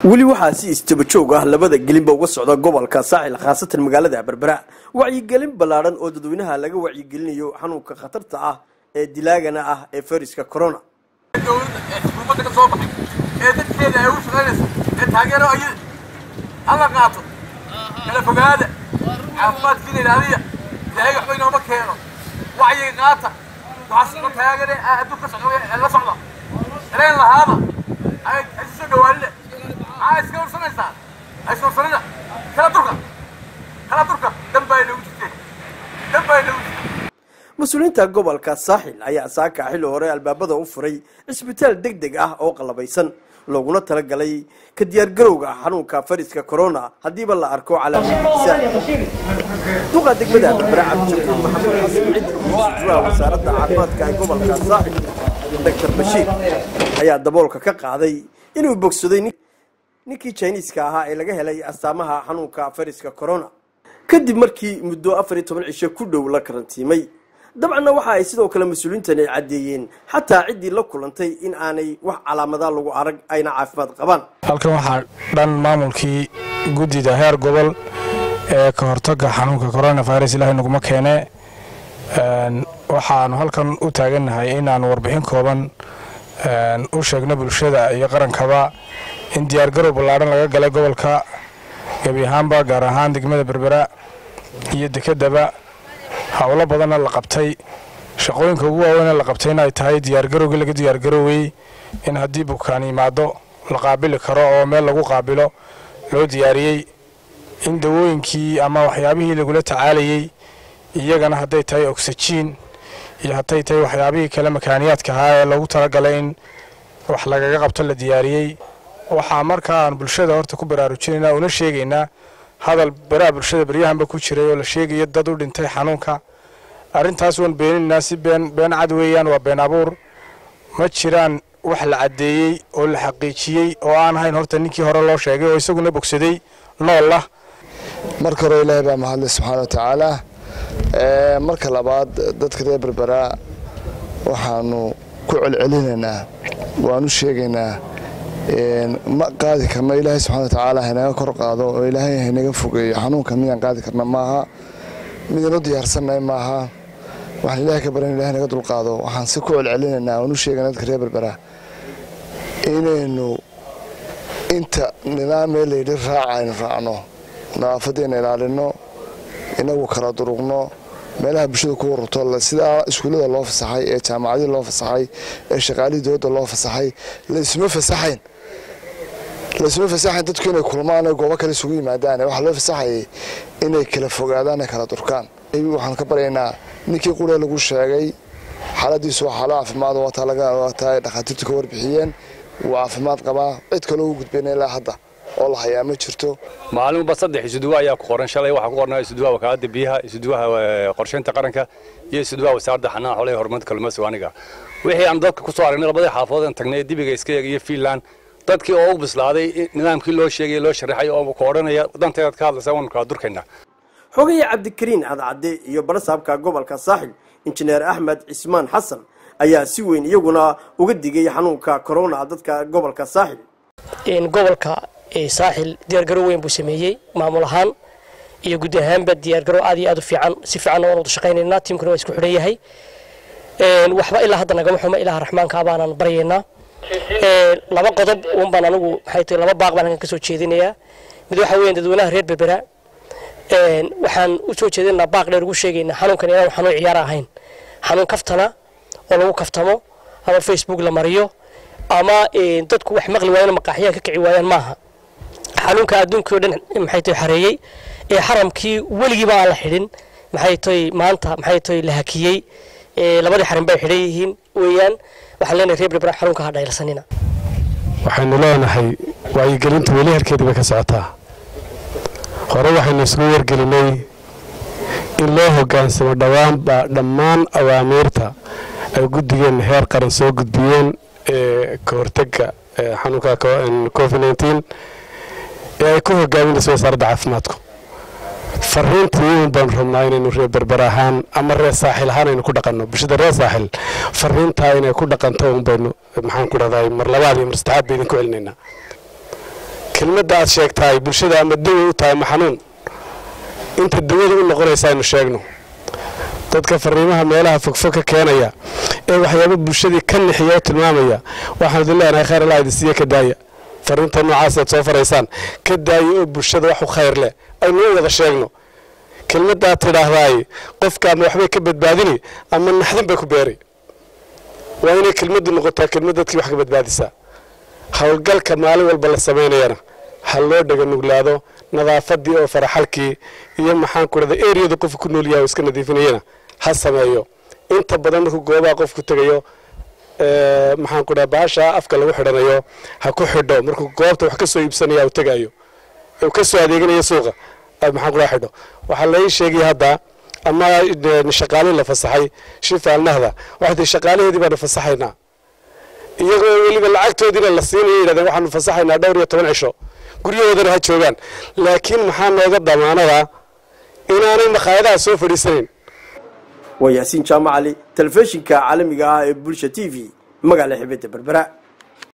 weli waxaa si istaba joog ah labada gelinba uga socda gobolka saaxil khaasatan magaalada berbera wacyigelin ballaadhan oo dadweynaha laga wacyigelinayo xanuunka khatarta ah ee dilaagana ah ee fayraska corona dowladda ee xukuumadda ka soo baxay ee dadkeeda ay u shaqaynayso ee taageero ay alla qaato kala fogaada caafimaadkiina ilaaliya ilaahay waxba inooma keeno wacyiga qaata waxaa soo taagane adduunka socda ee la socda dareen lahaada ay isu soo dhawaanina maxaa iska ursanaysaa iska ursanida kala durka kala durka danbaa inagu jirteen danbaa inagu jirteen mas-uuliyiinta gobolka saaxil ayaa saaka xilli hore albaabada u furay cisbitaal deg deg ah oo qallabaysan looguna talagalay ka diyaargarowga xanuunka fariska corona haddiiba la arko calaamadiisa duqa degmada berbera cabdishakuur maxamuud xasan cid iyo sujuwaha wasaaradda caafimaadka ee gobolka saaxil doctor bashiir ayaa daboolka ka qaaday inuu bogsaday ninkii jiniiska ahaa ee laga helay astaamaha xanuunka fariska corona kadib markii muddo afar iyo toban cisho ku dhow la karantiimay dabcanna waxa ay sidoo kale mas-uuliyiintani caddeeyeen xataa ciddii la kulantay in aanay wax calaamadaa lagu arag ayna caafimaad qabaan halkan waxaa dhan maamulkii guddida heer gobol ee ka hortaga xanuunka coronavirus ilaahay naguma keene waxaanu halkan u taagannahay inaanu warbixin kooban u sheegno bulshada iyo qarankaba in diyaargarow ballaadhan laga galay gobolka gebi ahaanba gaar ahaan degmada berbera iyo dekedaba howlo badanna la qabtay shaqooyinka ugu waaweynee la qabtayna ay tahay diyaargarowgii laga diyaargaroweyey in haddii bukaan yimaado la qaabili karo oo meel lagu qaabilo loo diyaariyey in dawooyinkii ama waxyaabihii lagula tacaalayey iyagana hadday tahay oksijiin iyo hadday tahay waxyaabihii kale makaaniyaadka ahaa ee lagu talagalay in wax lagaga qabto la diyaariyey waxaa markaa aan bulshada horta ku baraarujinaynaa una sheegaynaa hadal beraha bulshada beryahanba ku jiray oo la sheegayo dad u dhintay xanuunka arrintaas waan beeninaynaa si been been cad weeyaan waa been abuur ma jiraan wax la caddeeyey oo la xaqiijiyey oo aan ahayn horta ninkii hore loo sheegay oo isaguna bogsaday nool ah marka hore ilaahay baa mahadlay subxaana wa tacaala marka labaad dadka reer berberaa waxaanu ku celcelinaynaa waanu sheegaynaa ma qaadi karno ilaahay subxana watacaala haynaga kor qaado oo ilaahay haynaga fogeeyo xanuunka midaan qaadi karna maaha midaan u diyaarsannahay maaha waxaan ilahay ka baran ilahay naga dulqaado waxaan si ku celcelinaynaa oonu sheegana dadka reer berbera inaynu inta nidaamee layidhi raaca aynu raacno nadaafaddeena ilaalino inagu kala durugno meelaha bulshada ku warurto sidaa iskuullada loo fasaxay ee jaamacadii loo fasaxay ee shaqaalihii dowladda loo fasaxay laysuma fasaxayn laysuma fasaxayn dadku inay kulmaan ee goobo kale isugu yimaadaan waxaa loo fasaxayay inay kala fogaadaan ee kala durkaan waxaan ka baryaynaa ninkii quree lagu sheegay xaaladiisu waa xaalo caafimaad waataa dhakhaatiirtu ka warbixiyeen wuu caafimaad qabaa cid kaloo u gudbayna ilaa hadda oo la hayaa ma jirto maalinba saddex isuduwa ayaa ku qoran shalay waxaa ku qornaa isuduwaha wakaaladda biyaha isuduwaha qorsheynta qaranka iyo isuduwaha wasaaradda xanaana xoolaha horumarinta kalluumaysiga aniga wixii aan dadka ku soo aragnay labadii xaafadood aan tagnay dibiga iska eeg iyo fiinland dadkii oo u bislaaday nidaamkii loo sheegay loo sharaxay oo ku odhanaya danteedaad ka hadlaysaa waanu kala durkaynaa xogaye cabdikariin cadcadde iyo barasaabka gobolka saaxil injineer axmed cismaan xasan ayaa si weyn iyaguna uga digay xanuunka corona dadka gobolka saaxil gobolka saaxil diyaargarow weyn buu sameeyey maamul ahaan iyo guud ahaanba diyaargarow aad iyo aad u fiican si fiicanna waan wada shaqaynaynaa tiimkuna waa isku xidhan yahay waxba ilaa hadda nagama xumo ilaha raxmaanka baanaan baryaynaa laba qodob uun baan anigu maxay tahay laba baaq baan halkan ka soo jeedinayaa mid waxa weeyaan dadweynaha reer berbera waxaan u soo jeedinaynaa baaq dheer ugu sheegaynaa xanuunkan inaan xanuun ciyaar ahayn xanuun kaftana oo lagu kaftamo ama facebook la mariyo ama dadku wax maqli waayaan maqaaxyaha ka kici waayaan maaha xanuunka adduunkii o dhan maxay tahay xareeyey ee xaramkii weligiiba aan la xidhin maxay tahay maanta maxay tahay la hakiyey labadii xarin bay xidhan yihiin weeyaan waxaan leenahay reer berbera xanuunka ha dhaylsanina waxaynu leenahay wacyigelinta weli harkeedii bay ka socotaa hore waxaynu isugu wargelinay in loo hoggaansamo dhowaanba dhammaan awaamiirta ay guddigeenna heer qaran soo gudbiyeen ee ka hortega xanuunka covid nteen ee ay ku hogaaminayso wasaaradda caafimaadku fariintii un baanu rabnaa inaynu reer berber ahaan ama reer saaxil ahaan aynu ku dhaqanno bulshada reer saaxil fariintaa inay ku dhaqanto un baynu maxaan ku dhahday mar labaad iyo mar saddexaad ba idinku celinaynaa kelmadda aad sheegtahay bulshada ama dawa u tahay ma xanuun inta dawada u noqonaysa aynu sheegno dadka fariimaha meelaha fogfog ka keenaya ee waxyaaba bulshadii ka nixiya oo tilmaamaya waxaan idin leenahay khayr allah idin siiya ka daaya fariinta noocaas aad soo faraysaan ka daaya oo bulshada wax u khayr leh aynu u wada sheegno kelmaddaad tidhaahdaay qofka ama waxbay ka badbaadini ama naxdin bay ku beeri waa inay kelmaddu noqotaa kelmad dadkii wax ka badbaadisaa howlgalka maalin walba la samaynayana ha loo dhega nuglaado nadaafadii oo faraxalkii iyo maxaan ku dhahda eriyada qofka ku nool yahay oo iska nadiifinayana ha sameeyo inta badan markuu goobaha qofku tegayo maxaan ku dhaha baasha afka lagu xidhanayo ha ku xidho markuu goobta wax ka soo iibsanaya u tegayo uu ka soo adeeganayo suuqa maxaan ku dhaha xidho waxaa lai sheegaya hadda ama shaqaalihii la fasaxay shifaalnahda waxay tii shaqaalaheedii baanu fasaxaynaa iyagoo weliba lacagtoodiina la siinaya yidhahdeen waxaanu fasaxaynaa dhowr iyo toban cisho guryahoodana ha joogaan laakiin maxaa nooga damaanada inaanay makhaayadaha soo fadhiisanayn waa yaasiin jaamacali telefishinka caalamiga ah ee bulsha t v magaala xibadda berbera